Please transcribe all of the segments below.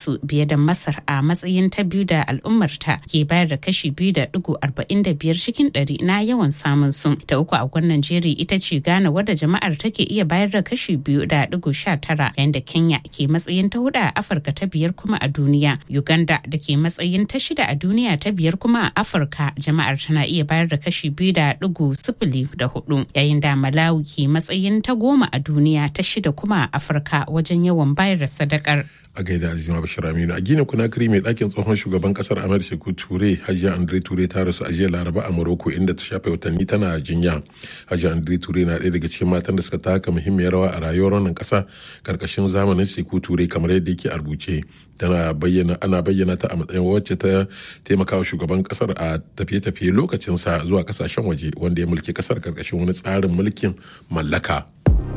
su biye da Masar a matsayin ta biyu da al'ummarta ke bayar da kashi biyu da digo arba'in da biyar cikin ɗari na yawan samun su. Ta uku a gwannan jeri ita ce Ghana wadda jama'ar take iya bayar da kashi biyu da digo sha tara yayin da Kenya ke matsayin ta hudu a Afirka ta biyar kuma a duniya. Uganda da ke matsayin ta shida a duniya ta biyar kuma a Afirka jama'ar tana iya bayar da kashi biyu da digo sifili da hudu yayin da Malawi ke matsayin ta goma a duniya ta shida kuma a Afirka wajen yawan bayar da sadakar. a gaida azima bashir aminu a gina kunakiri mai ɗakin tsohon shugaban kasar amir sheku ture hajiya andre ture ta rasu a jiya laraba a morocco inda ta shafe watanni tana jinya hajiya andre ture na ɗaya daga cikin matan da suka taka muhimmiyar rawa a rayuwar wannan ƙasa karkashin zamanin sheku ture kamar yadda yake a rubuce tana bayyana ana bayyana ta a matsayin wacce ta taimakawa shugaban kasar a tafiye-tafiye lokacinsa zuwa kasashen waje wanda ya mulki kasar karkashin wani tsarin mulkin mallaka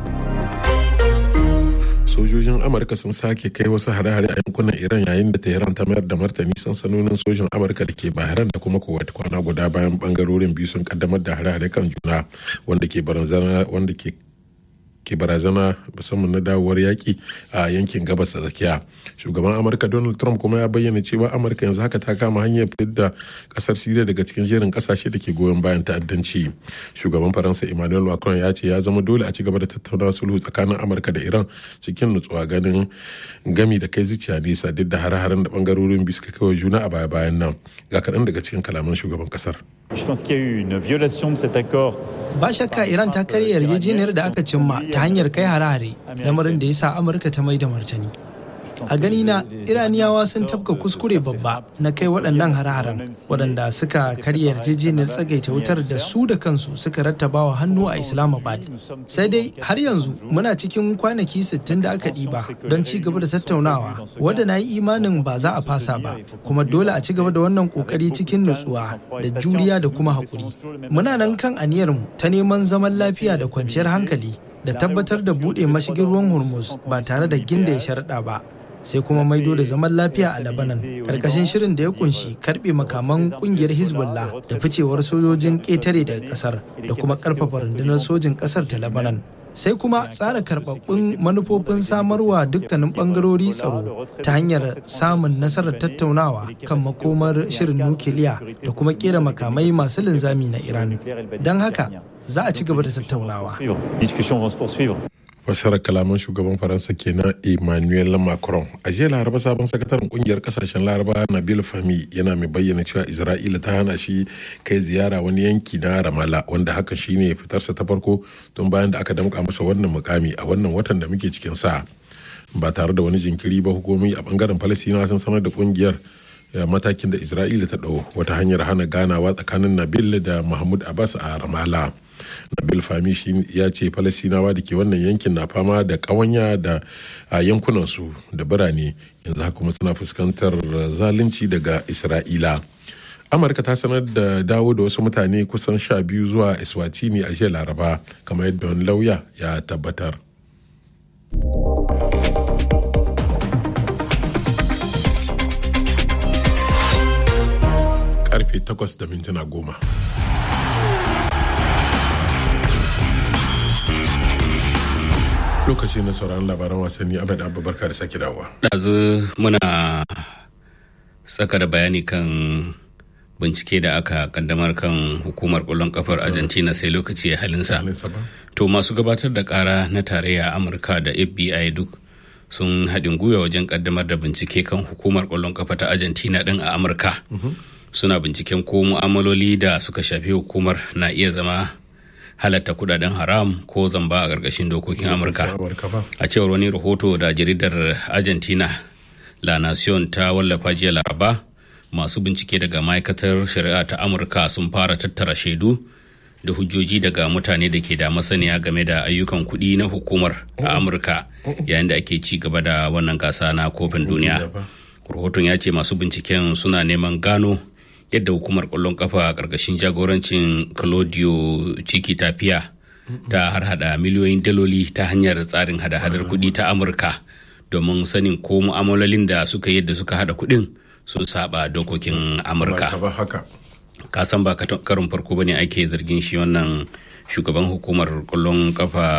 sojojin amurka sun sake kai wasu hare-hare a yankunan iran yayin da tehran ta mayar da martani sansanonin sojin amurka da ke bahrain da kuma kuwait kwana guda bayan bangarorin biyu sun kaddamar da hare-hare kan juna wanda ke barazana wanda ke ke barazana musamman na dawowar yaƙi a yankin gabas da tsakiya shugaban amurka donald trump kuma ya bayyana cewa amurka yanzu haka ta kama hanyar fidda kasar siriya daga cikin jerin kasashe da ke goyon bayan ta'addanci shugaban faransa emmanuel macron ya ce ya zama dole a ci gaba da tattauna sulhu tsakanin amurka da iran cikin nutsuwa ganin gami da kai zuciya nesa duk da hare-haren da bangarorin biyu suka kai wa juna a baya-bayan nan ga kaɗan daga cikin kalaman shugaban kasar Je pense qu'il y a eu une violation de cet accord. Ba shakka Iran ta karya yarjejeniyar da aka cimma ta hanyar kai hare-hare, lamarin da ya sa Amurka ta mai da martani. A gani na Iraniyawa sun tafka kuskure babba na kai waɗannan hare-haren waɗanda suka karya yarjejeniyar tsagaita wutar da su da kansu suka rattaba wa hannu a Islamabad. Sai dai har yanzu muna cikin kwanaki 60 da aka ɗiba don ci gaba da tattaunawa wadda na yi imanin ba za a fasa ba kuma dole a ci gaba da wannan ƙoƙari cikin nutsuwa da juriya da kuma haƙuri. Muna nan kan aniyarmu ta neman zaman lafiya da kwanciyar hankali da tabbatar da buɗe mashigin ruwan Hormuz ba tare da ginda ya sharaɗa ba. sai kuma maido da zaman lafiya a Lebanon karkashin shirin da ya kunshi karbe makaman kungiyar Hezbollah da ficewar sojojin ƙetare daga kasar da kuma karfafa rundunar sojin kasar ta Lebanon. Sai kuma tsara karbabbun manufofin samarwa dukkanin bangarori tsaro ta hanyar samun nasarar tattaunawa kan makomar shirin nukiliya da kuma kera makamai masu linzami na Iran. Don haka za a ci gaba da tattaunawa. fassarar kalaman shugaban faransa kenan emmanuel macron a jiya laraba sabon sakataren kungiyar kasashen laraba nabil fami yana mai bayyana cewa isra'ila ta hana shi kai ziyara wani yanki na ramala wanda haka shine fitarsa ta farko tun bayan da aka damka masa wannan mukami a wannan watan da muke cikin sa ba tare da wani jinkiri ba hukumomi a bangaren falasina sun sanar da kungiyar matakin da isra'ila ta ɗau wata hanyar hana ganawa tsakanin nabil da mahmud abbas a ramala nabil fami shi ya ce falasinawa da ke wannan yankin na fama da ƙawanya da a yankunansu da birane yanzu haka kuma suna fuskantar zalunci daga isra'ila amurka ta sanar da dawo da wasu mutane kusan sha biyu zuwa eswatini a jiya laraba kamar yadda wani lauya ya tabbatar karfe 8 da mintuna goma. lokaci na sauran labaran wasanni abin abu barka da sake dawowa. ɗazu muna saka da bayani kan bincike da aka kaddamar kan hukumar ƙwallon kafar argentina sai lokaci ya halinsa to masu gabatar da ƙara na tarayya amurka da fbi duk sun haɗin gwiwa wajen kaddamar da bincike kan hukumar ƙwallon kafa ta argentina ɗin a amurka suna binciken ko mu'amaloli da suka shafi hukumar na iya zama halatta kudaden haram ko zamba a ƙarƙashin dokokin amurka a cewar wani rahoto da jaridar argentina la nation ta wallafa jiya laraba masu bincike daga ma'aikatar shari'a ta amurka sun fara tattara shaidu da hujjoji daga mutane da ke da masaniya game da ayyukan kuɗi na hukumar a amurka yayin da ake ci gaba da wannan gasa na kofin duniya rahoton ya ce masu binciken suna neman gano yadda hukumar kwallon kafa a ƙarƙashin jagorancin claudio ciki tafiya ta harhada miliyoyin daloli ta hanyar tsarin hada-hadar kuɗi ta amurka domin sanin ko mu'amalolin da suka yadda suka hada kuɗin sun saba dokokin amurka kasan ba karin farko bane ake zargin shi wannan shugaban hukumar kwallon kafa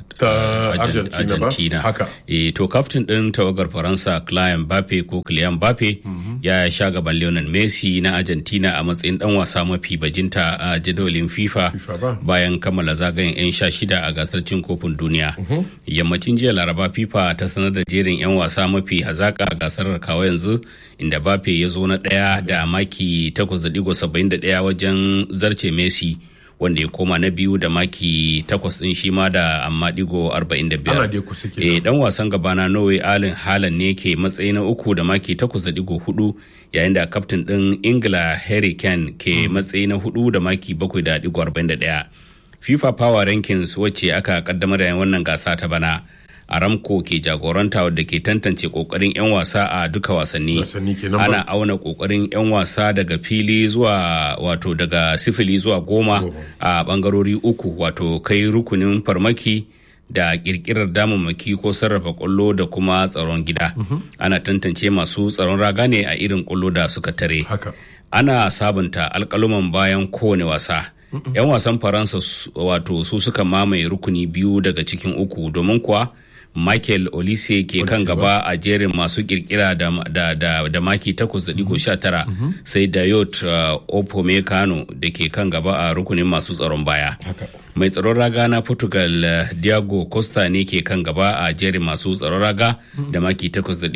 ta Argentina haka e, to kaftin din tawagar Faransa Kylian Mbappe ko Kylian Mbappe ya sha gaban Lionel Messi na Argentina a matsayin dan wasa mafi bajinta a jadawalin FIFA bayan kammala zagayen 'yan sha shida a gasar cin kofin duniya yammacin jiya laraba FIFA ta sanar da jerin 'yan wasa mafi hazaka a gasar kawo yanzu inda Mbappe ya zo na ɗaya da maki 8.71 wajen zarce Messi wanda ya koma na biyu da maki takwas din shi ma da amma digo 45 eh dan wasan gaba na Norway Allen Haaland ne ke matsayi na uku da maki takwas da digo hudu yayin da kaftin din Ingila Harry Kane ke matsayi na hudu da maki bakwai da digo 41 FIFA Power Rankings wacce aka kaddamar da wannan gasa ta bana aramco ke jagoranta wadda ke tantance kokarin 'yan wasa a duka wasanni ana auna kokarin 'yan wasa daga fili zuwa wato daga sifili zuwa goma a bangarori uku wato kai rukunin farmaki da kirkirar damammaki ko sarrafa kwallo da kuma tsaron gida ana tantance masu tsaron raga ne a irin kwallo da suka tare ana sabunta alkaluman bayan kowane wasa 'yan wasan faransa wato su suka mamaye rukuni biyu daga cikin uku domin kuwa michael olise ke kan gaba a jerin masu kirkira da, da, da, da maki 8.19 sai dayot uh, opomecano da ke kan gaba a rukunin masu tsaron baya mai tsaron raga na portugal uh, diago costa ne ke kan gaba a jerin masu tsaron raga da maki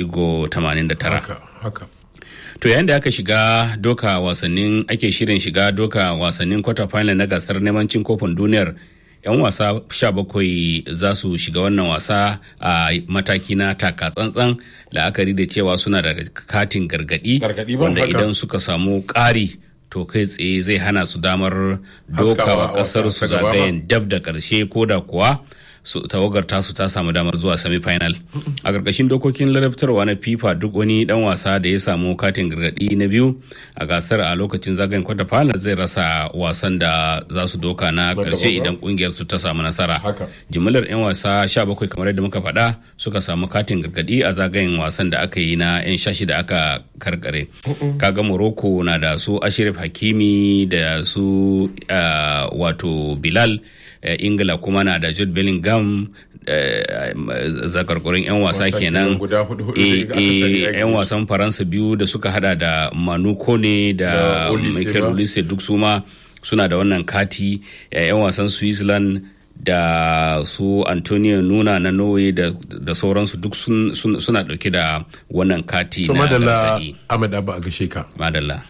8.89 To yayin da aka shiga doka wasannin ake shirin shiga doka wasannin quarter final na gasar neman cin kofin duniyar 'yan wasa 17 za su shiga wannan wasa a mataki na taka tsantsan la'akari da cewa suna da katin gargadi wanda idan suka samu ƙari to kai tsaye zai hana su damar dokawa kasar su zagayen dab da karshe ko da kuwa su tawagar tasu ta samu damar zuwa semi-final a ƙarƙashin dokokin ladabtarwa na fifa duk wani dan wasa da ya samu katin gargaɗi na biyu a gasar a lokacin zagayen kwata final zai rasa wasan da za su doka na ƙarshe idan ƙungiyar su ta samu nasara jimillar 'yan wasa 17 kamar yadda muka faɗa suka samu katin gargaɗi a zagayen wasan da aka yi na 'yan shashi da aka karkare kaga morocco na da su ashirif hakimi da su wato bilal ingila kuma na da jude bellingham zakarkurin 'yan wasa kenan yan wasan faransa biyu da suka hada da manu kone da michael olise duk suma suna da wannan kati 'yan wasan switzerland da su antonio nuna na norway da, da sauransu duk sun, sun, suna dauke da wannan kati na madalla ahmed abba a gashe ka madalla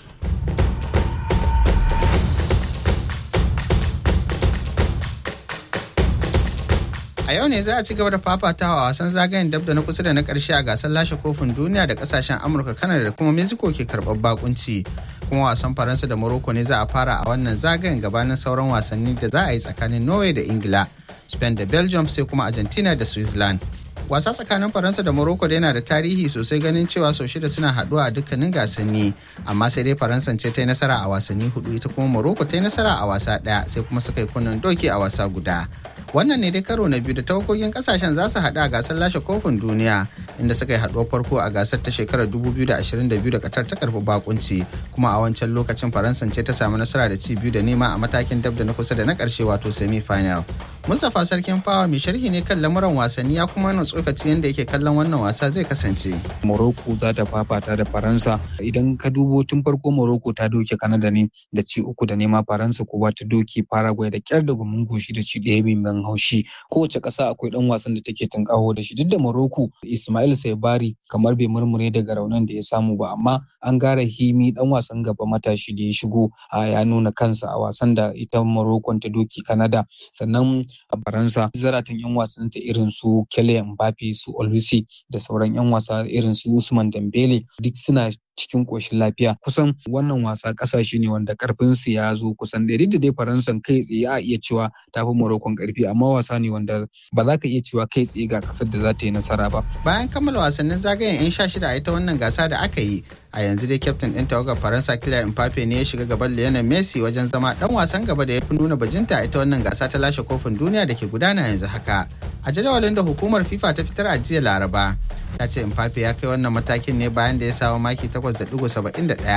a yau ne za a ci gaba da fafatawa wasan zagayen dab da na kusa da na karshe a gasar lashe kofin duniya da kasashen amurka kanada da kuma mexico ke karɓar bakunci kuma wasan faransa da morocco ne za a fara a wannan zagayen gabanin sauran wasanni da za a yi tsakanin norway da ingila spain da belgium sai kuma argentina da switzerland wasa tsakanin faransa da morocco da yana da tarihi sosai ganin cewa sau shida suna haɗuwa a dukkanin gasanni amma sai dai faransa ce ta yi nasara a wasanni hudu ita kuma morocco ta yi nasara a wasa ɗaya sai kuma suka yi kunnen doki a wasa guda wannan ne dai karo na biyu da tawagogin kasashen za su haɗu a gasar lashe kofin duniya inda suka yi haɗuwar farko a gasar ta shekarar 2022 da katar ta karɓi bakunci kuma a wancan lokacin faransa ce ta samu nasara da ci biyu da nema a matakin dab da na kusa da na ƙarshe wato semi final mustapha sarkin fawa mai sharhi ne kan lamuran wasanni ya kuma na tsokaci yadda yake kallon wannan wasa zai kasance morocco za ta fafata da faransa idan ka dubo tun farko morocco ta doke kanada ne da ci uku da nema faransa ko ta doke paraguay da kyar da gumin goshi da ci ɗaya mai haushi kowace ƙasa akwai ɗan wasan da take tunƙaho da shi duk da Morocco Ismail Saibari kamar bai murmure daga raunin da ya samu ba amma an gara himi ɗan wasan gaba matashi da ya shigo ya nuna kansa a wasan da ita Morocco ta doki Canada sannan a Faransa zaratan yan wasan ta irin su Kylian Mbappe su Olise da sauran yan wasa irin su Usman Dembele duk suna cikin ƙoshin lafiya kusan wannan wasa ƙasashe ne wanda ƙarfin su ya zo kusan da da dai faransan kai tsaye a iya cewa ta fi morocco ƙarfi amma wasa ne wanda ba za ka iya cewa kai tsaye ga ƙasar da za ta yi nasara ba bayan kammala wasannin zagayen yan sha shida a ita wannan gasa da aka yi a yanzu dai kyaftin ɗin tawagar faransa kylian mbappe ne ya shiga gaban lionel messi wajen zama ɗan wasan gaba da ya fi nuna bajinta a ita wannan gasa ta lashe kofin duniya da ke gudana yanzu haka a jadawalin da hukumar fifa ta fitar a jiya laraba ta ce Mbappe ya kai wannan matakin ne bayan da ya samu maki 8.71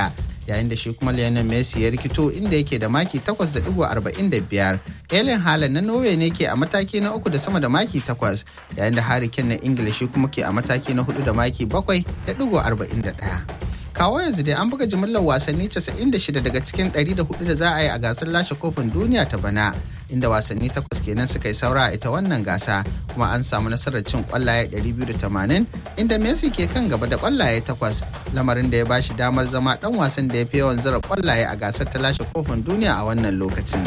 yayin da shi kuma Lionel Messi ya rikito inda yake da maki 8.45. Erling Haaland na Norway ne ke a mataki na uku da sama da maki 8 yayin da Harry Kane na Ingila shi kuma ke a mataki na hudu da maki 7.41. kawo yanzu dai an buga jimillar wasanni 96 daga cikin 104 da za a yi a gasar lashe kofin duniya ta bana inda wasanni takwas kenan suka yi saura a ita wannan gasa kuma an samu nasarar cin kwallaye 280 inda messi ke kan gaba da kwallaye takwas lamarin da ya bashi damar zama dan wasan da ya fi yawan zira kwallaye a gasar ta lashe kofin duniya a wannan lokacin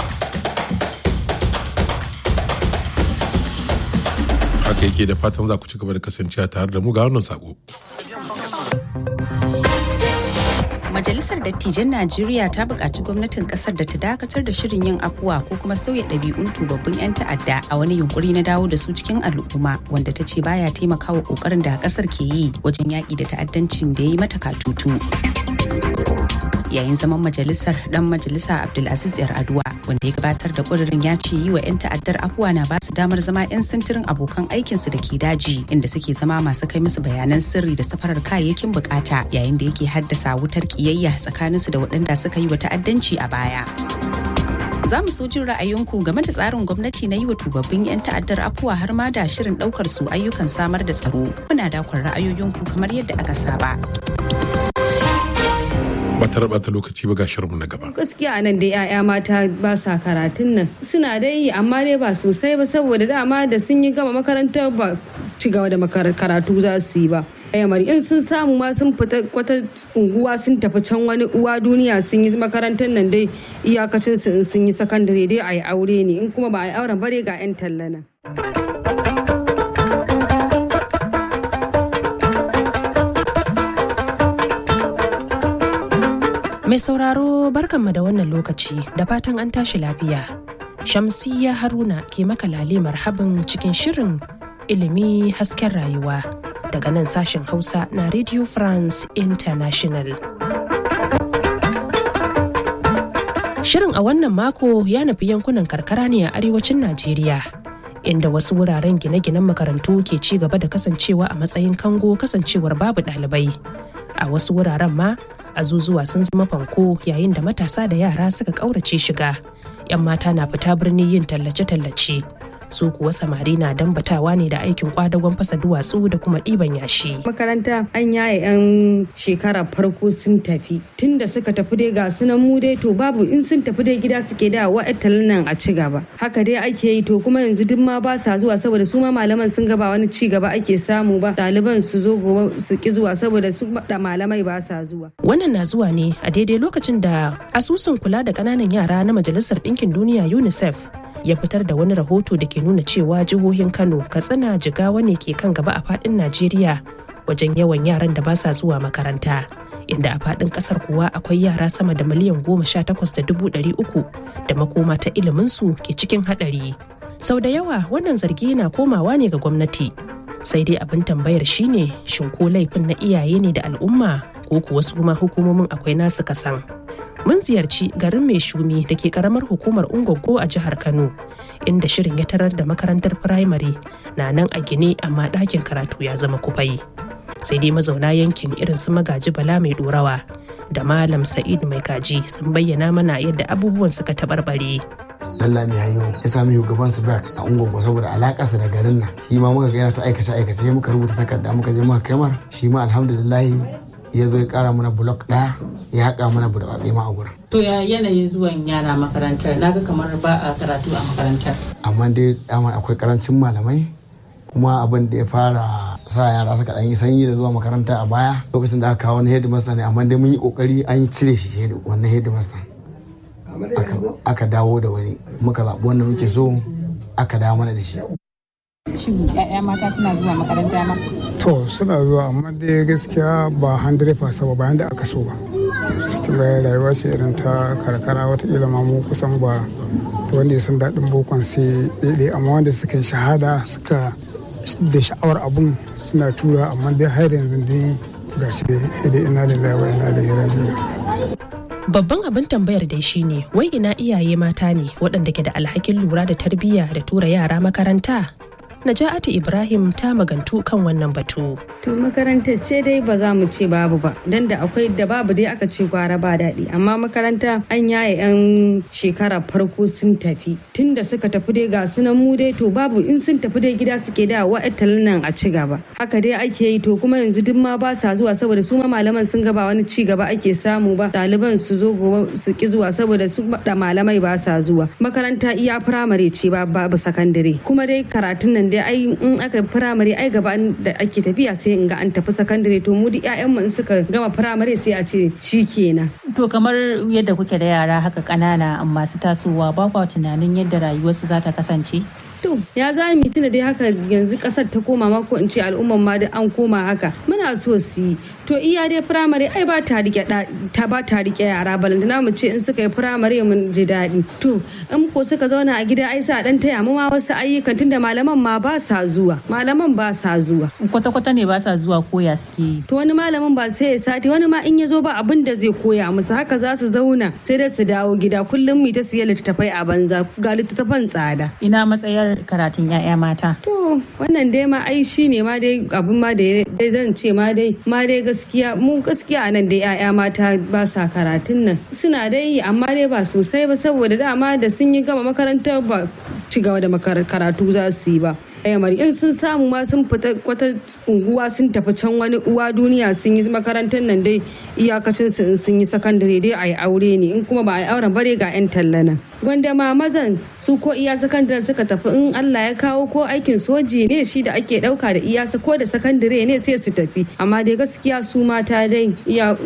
haka yake da fatan za ku ci gaba da kasancewa tare da mu ga wannan sako Majalisar Dattijan Najeriya ta buƙaci gwamnatin ƙasar da ta dakatar da shirin yin afuwa ko kuma sauya ɗabi'un tubabbin 'yan ta'adda a wani yunkuri na dawo da su cikin al'umma wanda ta ce baya taimakawa ƙoƙarin da ƙasar ke yi wajen yaƙi da ta'addancin da ya yi mata katutu. yayin zaman majalisar dan majalisa abdulaziz yar aduwa wanda ya gabatar da kudirin ya ce yi wa 'yan ta'addar afuwa na basu damar zama 'yan sintirin abokan aikinsu da ke daji inda suke zama masu kai musu bayanan sirri da safarar kayayyakin bukata yayin da yake haddasa wutar kiyayya tsakaninsu da waɗanda suka yi wa ta'addanci a baya za mu so jin ra'ayinku game da tsarin gwamnati na yi wa tubabbin 'yan ta'addar afuwa har ma da shirin ɗaukar su ayyukan samar da tsaro muna dakon ra'ayoyinku kamar yadda aka saba ba ta rabata lokaci ba ga shirinmu na gaba. Gaskiya nan dai 'ya'ya mata ba sa karatun nan suna dai yi amma dai ba sosai ba saboda dama da sun yi gama makaranta ba ci gaba da karatu za su yi ba. Ayyamari in sun samu ma sun fita kwata unguwa sun tafi can wani uwa duniya sun yi makarantar nan dai iyakacin su in sun yi sakandare dai a yi aure ne in kuma ba a yi auren bare ga 'yan tallana. Mai sauraro barkanmu da wannan lokaci da fatan an tashi lafiya. Shamsiyya Haruna ke maka lale marhabin cikin shirin ilimi hasken rayuwa daga nan sashen Hausa na Radio France International. Shirin a wannan mako ya nufi yankunan karkara ne a arewacin Najeriya. Inda wasu wuraren gine-ginen makarantu ke ci gaba da kasancewa a matsayin kango kasancewar babu ɗalibai. A wasu wuraren ma azuzuwa sun zama fanko yayin da matasa da yara suka ƙaurace shiga 'yan mata na fita birni yin tallace-tallace su kuwa samari na dambatawa ne da aikin kwadagon fasa duwatsu da kuma ɗiban yashi. makaranta an yaye 'yan shekara farko sun tafi tunda suka tafi dai ga sunan mu dai to babu in sun tafi dai gida suke da wa nan a ci gaba haka dai ake yi to kuma yanzu duk ma ba sa zuwa saboda su ma malaman sun ga ba wani ci gaba ake samu ba ɗaliban su zo gobe su ki zuwa saboda su da malamai ba sa zuwa. wannan na zuwa ne a daidai lokacin da asusun kula da ƙananan yara na majalisar ɗinkin duniya unicef ya fitar da wani rahoto da ke nuna cewa jihohin kano katsina jigawa ne ke kan gaba a fadin najeriya wajen yawan yaran da ba sa zuwa makaranta inda a fadin kasar kuwa akwai yara sama da miliyan goma sha takwas da dubu ɗari uku da makoma ta iliminsu ke cikin haɗari sau da yawa wannan zargi na komawa ne ga gwamnati sai dai abin tambayar shine shin ko laifin na iyaye ne da al'umma ko kuwa su ma hukumomin akwai nasu kasan mun ziyarci garin mai shumi da ke karamar hukumar ungogo a jihar kano inda shirin ya tarar da makarantar firamare na nan a gine amma ɗakin karatu ya zama kufai sai dai mazauna yankin irin su magaji bala mai dorawa da malam sa'id mai kaji sun bayyana mana yadda abubuwan suka taɓarɓare Allah mai hayo ya sami shugaban su back a ungogo saboda alakarsa da garin nan shi ma muka ga yana ta aikace aikace muka rubuta takarda muka je muka kamar shi ma alhamdulillah ya zo ya kara mana blok ɗaya ya haƙa mana burtsatse ma a gurin. To ya yanayin zuwan yara makarantar naga kamar ba a karatu a makarantar. Amma dai dama akwai karancin malamai kuma abin da ya fara sa yara suka ɗan yi sanyi da zuwa makaranta a baya lokacin da aka kawo wani headmaster ne amma dai mun yi kokari an yi cire shi wannan headmaster. Aka dawo da wani muka zaɓi wanda muke so aka dawo mana da shi. Shin 'ya'ya mata suna zuwa makaranta ma? To suna zuwa amma dai gaskiya ba 100% ba bayan da aka so ba. Cikin bayan rayuwa ce irin ta karkara watakila ma mu kusan ba wanda ya san daɗin bokon sai ɗaiɗai amma wanda suka yi shahada suka da sha'awar abun suna tura amma dai har yanzu dai ga shi dai ina da wa ina da rajiya. Babban abin tambayar dai shine wai ina iyaye mata ne waɗanda ke da alhakin lura da tarbiyya da tura yara makaranta Naja'atu Ibrahim ta magantu kan wannan batu. To makarantar ce dai ba za mu ce babu ba, dan da akwai da babu dai aka ce gwara ba daɗi. Amma makaranta an yaye 'yan shekara farko sun tafi. Tun da suka tafi dai ga sunan mu dai to babu in sun tafi dai gida suke da wa'attalan nan a ci gaba. Haka dai ake yi to kuma yanzu duk ma ba sa zuwa saboda su ma malaman sun gaba wani ci gaba ake samu ba. Ɗaliban su zo gobe su ki zuwa saboda su da malamai ba sa zuwa. Makaranta iya firamare ce ba babu sakandare. Kuma dai karatun nan dai ai in aka firamare ai gaba da ake tafiya sai in ga an tafi sakandare to mu duk mu in suka gama firamare sai a ce shi kenan. To kamar yadda kuke da yara haka ƙanana masu tasowa ba kwa tunanin yadda rayuwarsu za ta kasance? To ya za mu tuna dai haka yanzu kasar ta koma ma ko in ce al'umman ma da an koma haka muna so su yi to iya dai firamare ai ba ta rike ta ba ta rike yara balantana mu ce in suka yi firamare mun ji daɗi to in ko suka zauna a gida ai sa dan taya mu ma wasu ayyukan tunda malaman ma ba sa zuwa malaman ba sa zuwa kwata kwata ne ba sa zuwa koya suke yi to wani malamin ba sai ya sati wani ma in ya zo ba abin da zai koya musu haka za su zauna sai dai su dawo gida kullum mu ta siya littattafai a banza ga littattafan tsada ina matsayar karatun 'ya'ya mata to wannan dai ma ai shine ma dai abin ma da dai zan ce ma dai ma dai gaskiya mu gaskiya nan dai 'ya'ya mata ba sa karatun nan suna dai yi amma dai ba sosai ba saboda dama da sun yi gama makarantar ba ci gaba da karatu za su yi ba yamari in sun samu ma sun fita kwata unguwa sun tafi can wani uwa duniya sun yi makarantar nan dai iyakacin su in sun yi sakandare dai a yi aure ne in kuma ba a yi auren bare ga 'yan tallana wanda ma mazan su ko iya sakandare suka tafi in Allah ya kawo ko aikin soji ne shi da ake dauka da iya ko da sakandare ne sai su tafi amma dai gaskiya su mata dai iya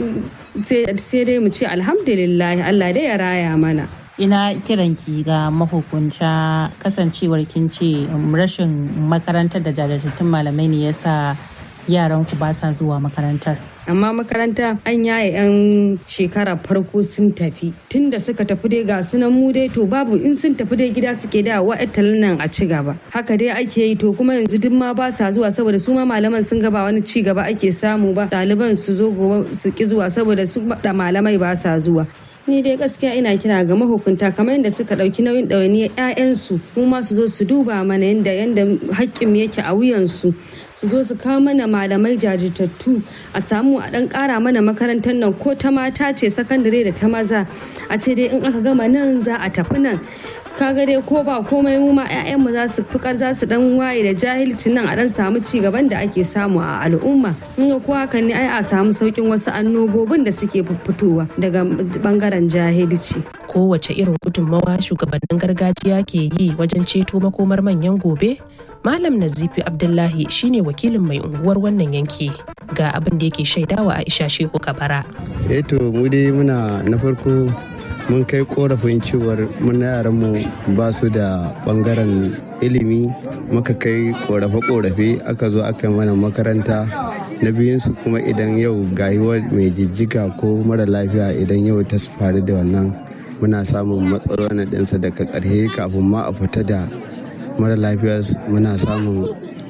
sai dai mu ce alhamdulillah Allah dai ya raya mana ina kiranki ga mahukunta kasancewar kin ce rashin makarantar da jajirtattun malamai ne yasa yaran ku ba sa zuwa makarantar amma makaranta an yaye 'yan shekara farko sun tafi tun da suka tafi dai ga sunan mu dai to babu in sun tafi dai gida suke da wa'attalan nan a ci gaba haka dai ake yi to kuma yanzu duk ma ba sa zuwa saboda su ma malaman sun gaba wani ci gaba ake samu ba ɗaliban su zo gobe su ki zuwa saboda su da malamai ba sa zuwa ni dai gaskiya ina kira ga mahukunta kamar yadda suka ɗauki nauyin ɗawainiyar 'ya'yansu mu ma su zo su duba mana yadda yadda haƙƙin yake a wuyansu su zo su kawo mana malamai jajirtattu a samu a ɗan ƙara mana makarantar nan ko ta mata ce sakandare da ta maza a ce dai in aka gama nan za a tafi nan kaga dai ko ba komai mu ma 'ya'yanmu za su fikar za su dan waye da jahilcin nan a dan samu ci gaban da ake samu a al'umma in ga ko hakan ne ai a samu saukin wasu annobobin da suke fitowa daga bangaren jahilci kowace irin gudunmawa shugabannin gargajiya ke yi wajen ceto makomar manyan gobe Malam Nazifi Abdullahi shine wakilin mai unguwar wannan yanki ga abin da yake shaidawa Aisha Shehu Kabara. Eto mu dai muna na farko mun kai korafin cewar muna yaran mu ba su da bangaren ilimi muka kai korafe-korafe aka zo aka yi mana makaranta na biyunsu kuma idan yau gayuwar mai jijjiga ko mara lafiya idan yau ta faru da wannan muna samun matsalolin ɗinsa daga ƙarshe kafin ma a fita da mara lafiya muna samun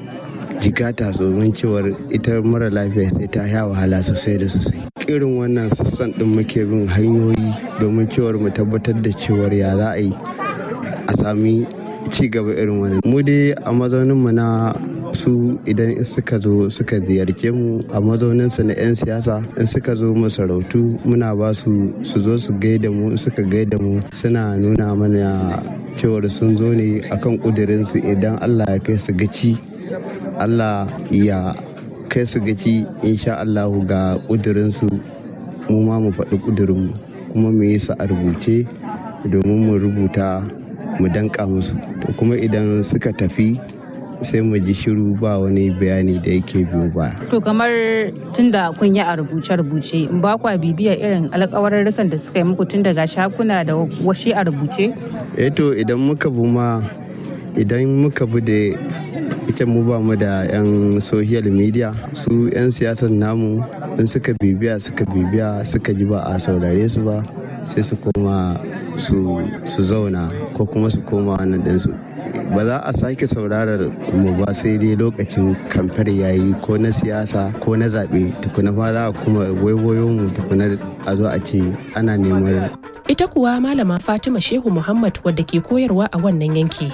jikata domin cewar ita mara lafiya sai ta sha wahala sosai da sosai irin wannan sassan din muke bin hanyoyi domin cewar mu tabbatar da cewar ya za a yi a sami ci gaba irin wannan mu dai a mazaunin mu na su idan suka zo suka ziyarce mu a mazaunin su na 'yan siyasa in suka zo masarautu muna ba su su zo su gaida mu suka gaida mu suna nuna mana cewar sun zo ne akan kudirinsu idan allah ya kai su gaci allah ya kai su gaci insha allahu ga kudirinsu mu ma mu faɗi kudirinmu kuma mu yi su a rubuce domin mu rubuta mu danka musu to kuma idan suka tafi sai mu ji shiru ba wani bayani da yake biyo ba. To kamar tunda kun yi a rubuce-rubuce ba kwa bibiyar irin alkawarurrukan da suka yi muku tun daga shakuna da washi a rubuce? Eh to idan muka bu ma idan muka bu da ita mu ba mu da 'yan social media su 'yan siyasar namu in suka bibiya suka bibiya suka ji ba a saurare su ba sai su koma su zauna ko kuma su koma wannan ɗinsu ba za a sake saurarar mu ba sai dai lokacin kamfar yayi ko na siyasa ko na zaɓe tukuna fa za a kuma waiwayo mu tukuna a zo a ce ana neman ita kuwa malama fatima shehu muhammad wadda ke koyarwa a wannan yanki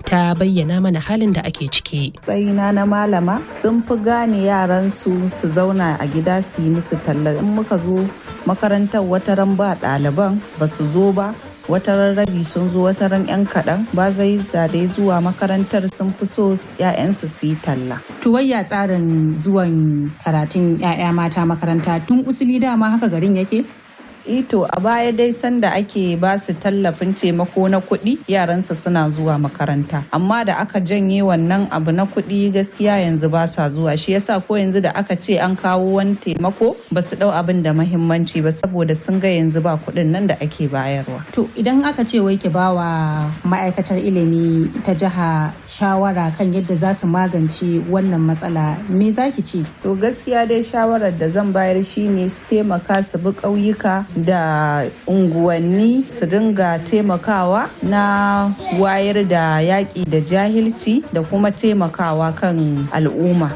ta bayyana mana halin da ake ciki. Tsayina na malama sun fi gane yaran su su zauna a gida su yi musu talla in muka zo makarantar wataran ba ɗaliban ba su zo ba wataran rabi sun zo wataran 'yan kaɗan ba zai dai zuwa makarantar sun fi so 'ya'yansu su yi talla. Tuwayya tsarin zuwan karatun 'ya'ya mata makaranta tun usuli dama haka garin yake? ito a baya dai sanda ake ba su tallafin taimako na kuɗi yaransa suna zuwa makaranta amma da aka janye wannan abu na kuɗi gaskiya yanzu ba sa zuwa shi yasa ko yanzu da aka ce an kawo wani taimako ba su ɗau abin da mahimmanci ba saboda sun ga yanzu ba kuɗin nan da ake bayarwa. To idan aka ce wai ki bawa ma'aikatar ilimi ta jiha shawara kan yadda za su magance wannan matsala me za ki ce? To gaskiya dai shawarar da zan bayar shine su taimaka su bi ƙauyuka da unguwanni su dinga taimakawa na wayar da yaƙi da jahilci da kuma taimakawa kan al'umma.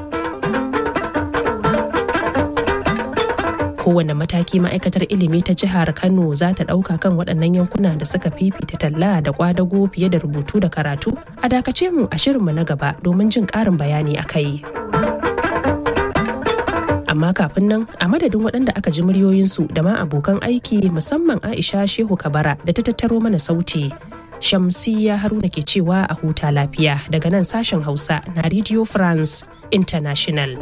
kowane mataki ma'aikatar ilimi ta jihar kano za ta ɗauka kan waɗannan yankuna da suka fifita talla da kwadago fiye da rubutu da karatu a dakace mu a shirinmu na gaba domin jin ƙarin bayani a kai. amma kafin nan a madadin waɗanda aka ji muryoyinsu da ma abokan aiki musamman aisha shehu kabara da ta tattaro mana sauti shamsiya haruna ke cewa a huta lafiya daga nan sashen hausa na radio france international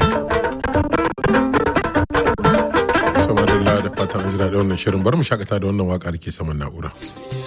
sama da fatan an jira da wannan shirin bari mu shakata da wannan waka da ke saman na'ura